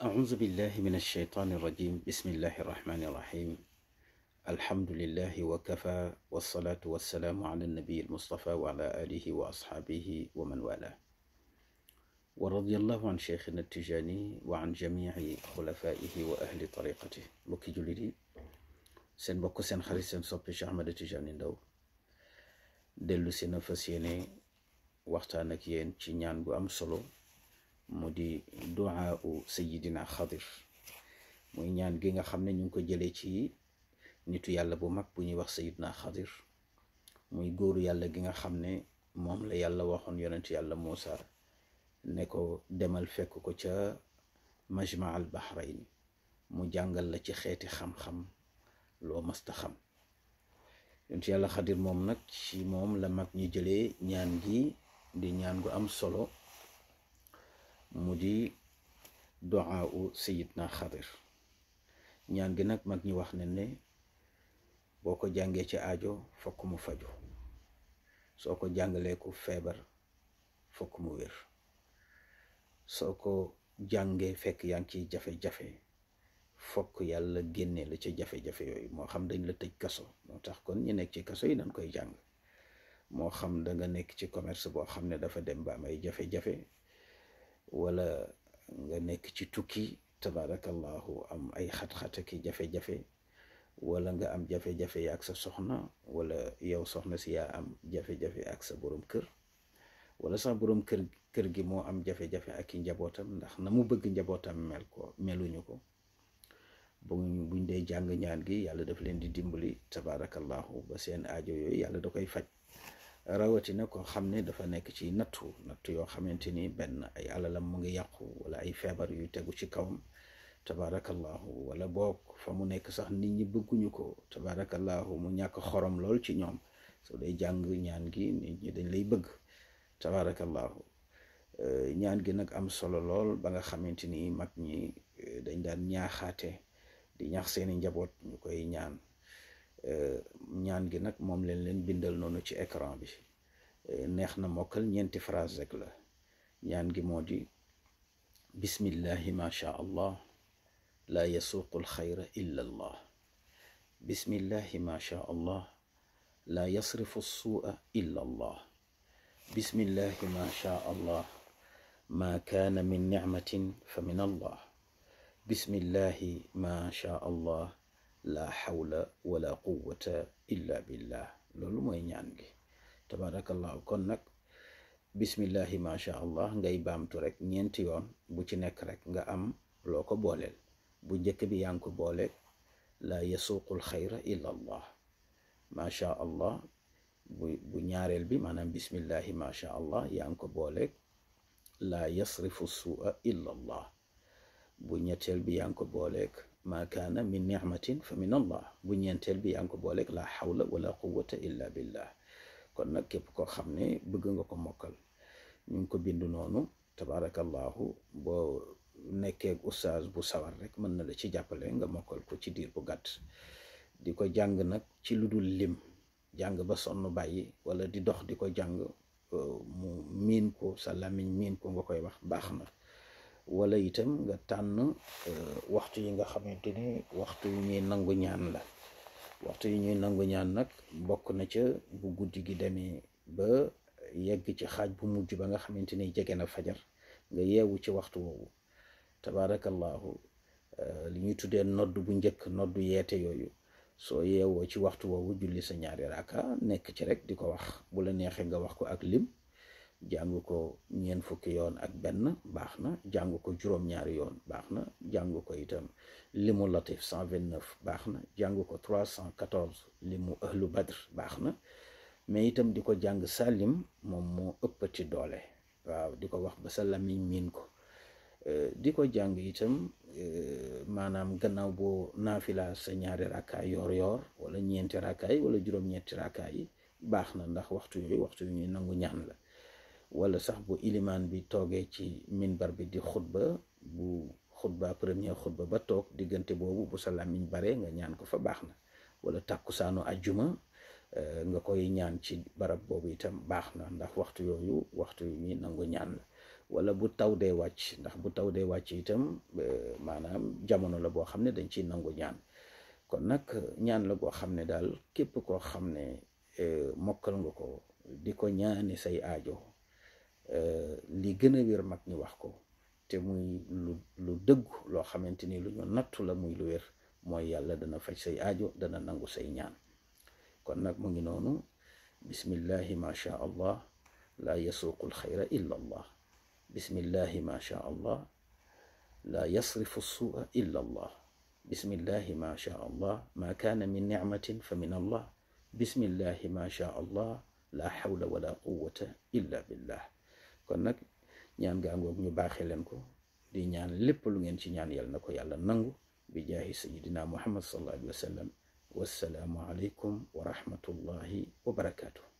أعوذ بالله من الشيطان الرجيم بسم الله الرحمن الرحيم الحمد لله وكفى والصلاة والسلام على النبي المصطفى وعلى آله وأصحابه ومن والاه ورضي الله عن شيخنا التجاني وعن جميع خلفائه وأهل طريقته mbokki jullit yi seen mbokk seen xarit seen soppi Cheikh Ahmed Tidiane Ndao dellu si na fas yéene waxtaan ak yéen ci ñaan gu am solo mu di duaa u sayidina xadir muy ñaan gi nga xam ne ñu ngi ko jëlee ci nitu yàlla bu mag bu ñuy wax sayidina xadir muy góoru yàlla gi nga xam ne moom la yàlla waxoon yonent yàlla Muusa ne ko demal fekk ko ca majma al bahrain mu jàngal la ci xeeti xam-xam loo masta xam yonent yàlla xadir moom nag ci moom la mag ñi jëlee ñaan gi di ñaan gu am solo mu di duaa u sayidna xadir ñaan gi nag mag ñi wax ne ne boo ko jàngee ci aajo fokk mu faju soo ko jàngalee ku feebar fokk mu wér soo ko jàngee fekk yaa ngi ciy jafe-jafe fokk yàlla génne la ci jafe-jafe yooyu moo xam dañ la tëj kaso moo tax kon ñu nekk ci kaso yi dañ koy jàng moo xam da nga nekk ci commerce boo xam ne dafa dem ba am ay jafe-jafe wala nga nekk ci tukki tabarakallahu am ay xat-xat ki jafe-jafe wala nga am jafe-jafe ak sa soxna wala yow soxna si yaa am jafe-jafe ak sa borom kër wala sax borom kër kër gi moo am jafe-jafe ak i njabootam ndax na mu bëgg njabootam mel ko meluñu ko buñ buñ dee jàng ñaan gi yàlla daf leen di dimbali tabarakallahu ba seen aajo yooyu yàlla da koy faj rawatina ko xam ne dafa nekk ci nattu nattu yoo xamante ni benn ay alalam mu ngi yàqu wala ay feebar yu tegu ci kawam tabarakallahu wala boog fa mu nekk sax nit ñi bëgguñu ko tabarakallahu mu ñàkk xorom lool ci ñoom soo dee jàng ñaan gi nit ñi dañ lay bëgg tabarakallahu ñaan gi nag am solo lool ba nga xamante ni mag ñi dañ daan ñaaxaate di ñaax seeni njaboot ñu koy ñaan ñaan gi nag moom leen leen bindal noonu ci écran bi neex na mokkal ñeenti phrase rek la ñaan gi moo di bismillahi ma sha allah laa yasuuqu alxayra illa allah bismillahi ma sha allah laa yasrifu alsuua illa allah bismillahi ma sha allah ma kaana min nicmatin fa min allah bismillahi ma sha allah la xawla wala quwwata illa billah loolu mooy ñaan gi tabarakallahu kon nag bismillahi ma sha allah ngay baamtu rek ñeenti yoon bu ci nekk rek nga am loo ko booleel bu njëkk bi yaa ngi ko boole la yasuuqul xayra illa allah ma sha allah bu bu ñaareel bi maanaam bismillahi ma sha allah yaa ngi ko boole la yasrifu suua illa allah bu ñetteel bi yaa ngi ko booleeg ma kaana min nicmatin fa min allah bu ñeenteel bi yaa ngi ko booleeg la xawla wala quwwata illa billah kon nag képp koo xam ne bëgg nga ko mokkal ñu ngi ko bind noonu tabarakallahu boo nekkee ustaaz bu sawar rek mën na la ci jàppale nga mokkal ko ci diir bu gàtt di ko jàng nag ci lu dul lim jàng ba sonn bàyyi wala di dox di ko jàng mu miin ko sa làmmiñ miin ko nga koy wax baax na wala itam nga tànn waxtu yi nga xamante ni waxtu yu ñuy nangu ñaan la waxtu yu ñuy nangu ñaan nag bokk na ca bu guddi gi demee ba yegg ci xaaj bu mujj ba nga xamante ni jege na fajar nga yeewu ci waxtu woowu tabarakallahu li ñuy tuddee nodd bu njëkk noddu yeete yooyu soo yeewoo ci waxtu woowu julli sa ñaari raaka nekk ci rek di ko wax bu la neexee nga wax ko ak lim jàng ko ñeent fukki yoon ak benn baax na jàng ko juróom-ñaari yoon baax na jàng ko itam limu latif 129 baax na jàng ko 314 limu ahlu badr baax na mais itam di ko jàng salim moom moo ëppati doole waaw di ko wax ba sa lamiñ miin ko di ko jàng itam maanaam gannaaw boo naafila sa ñaari rakkaay yoor yoor wala ñeenti rakkaay wala juróom-ñeenti rakkaay yi baax na ndax waxtu yooyu waxtu yu ñuy nangu ñaan la wala sax bu ilimaan bi toogee ci minbar bi di xutba bu xutba premier xutba ba toog diggante boobu bu sa làmmiñ bare nga ñaan ko fa baax na wala tàkkusaanu ajjuma nga koy ñaan ci barab boobu itam baax na ndax waxtu yooyu waxtu yu ñuy nangu ñaan la wala bu taw dee wàcc ndax bu taw dee wàcc itam maanaam jamono la boo xam ne dañ ciy nangu ñaan kon nag ñaan la boo xam ne daal képp koo xam ne mokkal nga ko di ko ñaani say aajo li gën a wér mag ñi wax ko te muy lu lu dëggu loo xamante ni lu ñu nattu la muy lu wér mooy yàlla dana faj say aajo dana nangu say ñaan kon nag mu ngi noonu bismillahi ma sha allah laa yasuuqu alxayra illa allah bismillahi ma sha allah laa yasrifu suua illa allah bismillahi ma sha allah ma kaana min nicmatin fa min allah bismillahi ma sha allah la xawla wala quwata illa billah kon nag ñaan gaa ngoog ñu baaxee leen ko di ñaan lépp lu ngeen ci ñaan yàlla na ko yàlla nangu bi jaahi sayidina muhammad sallallahu alayhi wa sallam wassalaamu aleykum wa rahmatullahi wa barakaatu